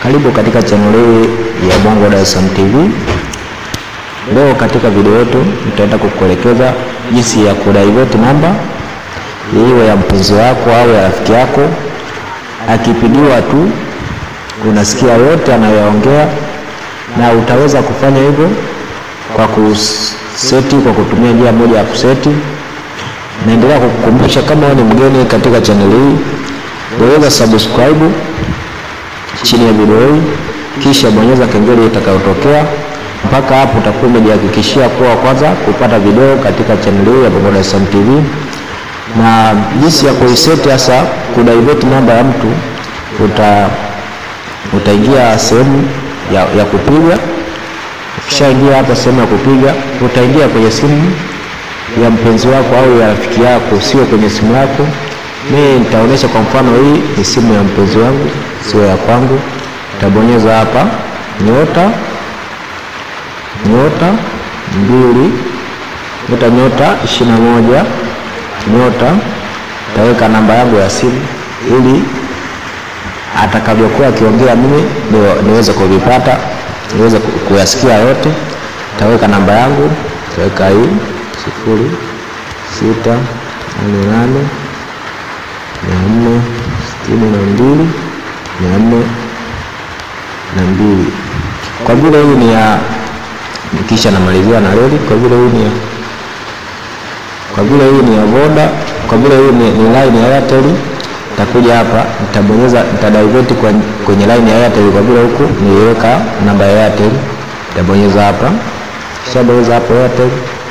Karibu katika channel hii ya Bongo Dar es Salaam TV. Leo katika video yetu nitaenda kukuelekeza jinsi ya kudivert namba iwe ya mpenzi wako au ya rafiki yako. Akipigiwa tu unasikia yote anayoongea, na utaweza kufanya hivyo kwa kuseti, kwa kutumia njia moja ya kuseti. Naendelea kukukumbusha kama wewe ni mgeni katika channel hii, bonyeza subscribe chini ya video hii, kisha bonyeza kengele itakayotokea. Mpaka hapo utakuwa umejihakikishia kuwa kwanza kupata video katika channel hii ya Bongo Dar es Salaam TV. Na jinsi ya kuiseti hasa kudivert namba ya mtu, uta utaingia sehemu ya, ya kupiga. Ukishaingia hapa sehemu ya kupiga, utaingia kwenye simu ya mpenzi wako au ya rafiki yako, sio kwenye simu yako. Mimi nitaonyesha kwa mfano, hii ni simu ya mpenzi wangu, sio ya kwangu. Utabonyeza hapa nyota nyota mbili nyota nyota ishirini na moja nyota, taweka namba yangu ya simu ili atakavyokuwa akiongea mimi niweze kuvipata, niweze kuyasikia yote. Taweka namba yangu, taweka hii sifuri sita nane nane mia nne sitini na mbili mia nne na mbili. Kwa vile hii ni ya kisha namalizia na reli. Kwa vile hii ni ya kwa vile hii ni ya Voda, kwa vile hii ni, ni line ya Airtel, nitakuja hapa nitabonyeza, nitadivert kwenye line ya Airtel. Kwa vile huku niliweka namba ya Airtel, nitabonyeza hapa, kisha bonyeza hapo Airtel,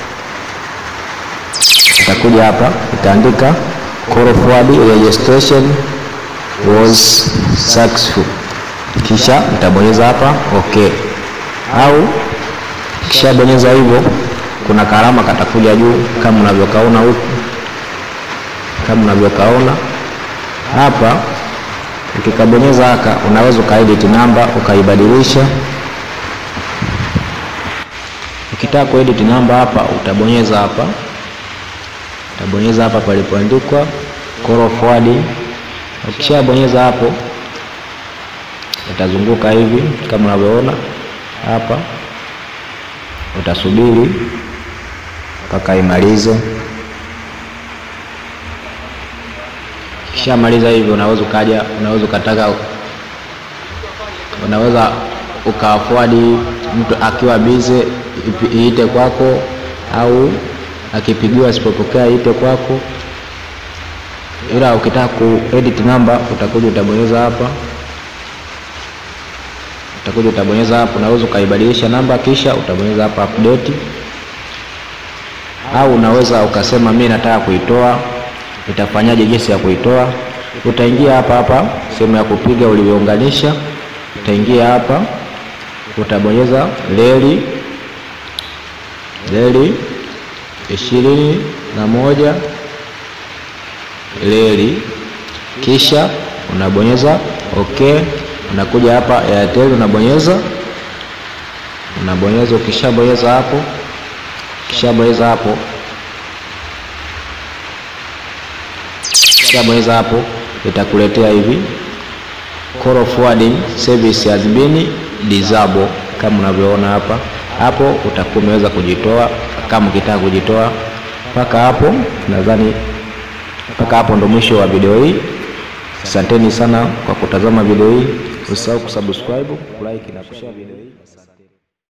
nitakuja hapa nitaandika call forward registration was successful, kisha nitabonyeza hapa okay, au kisha bonyeza hivyo, kuna karama katakuja juu kama unavyokaona huku, kama unavyokaona hapa. Ukikabonyeza haka, unaweza ukaedit namba ukaibadilisha. Ukitaka kuedit namba hapa, utabonyeza hapa, utabonyeza hapa palipoandikwa call forward. Ukishabonyeza hapo, utazunguka hivi kama unavyoona hapa utasubiri mpaka imalize. Kishamaliza hivyo, unaweza ukaja, unaweza ukataka, unaweza ukafuadi mtu akiwa bize iite kwako, au akipigiwa asipopokea iite kwako. Ila ukitaka kuedit namba utakuja utabonyeza hapa utakuja utabonyeza hapo, unaweza ukaibadilisha namba, kisha utabonyeza hapa update, au unaweza ukasema mimi nataka kuitoa. Itafanyaje? jinsi ya kuitoa, utaingia hapa hapa sehemu ya kupiga ulivyounganisha, utaingia hapa, utabonyeza reli reli ishirini na moja reli, kisha unabonyeza okay unakuja hapa Airtel unabonyeza unabonyeza. Ukishabonyeza hapo, ukishabonyeza hapo, ukishabonyeza hapo, itakuletea hivi call forwarding service has been disabled, kama unavyoona hapa. Hapo utakuwa umeweza kujitoa kama ukitaka kujitoa. Mpaka hapo nadhani, mpaka hapo ndo mwisho wa video hii. Asanteni sana kwa kutazama video hii. Usisahau kusubscribe, kulike na kushare video hii.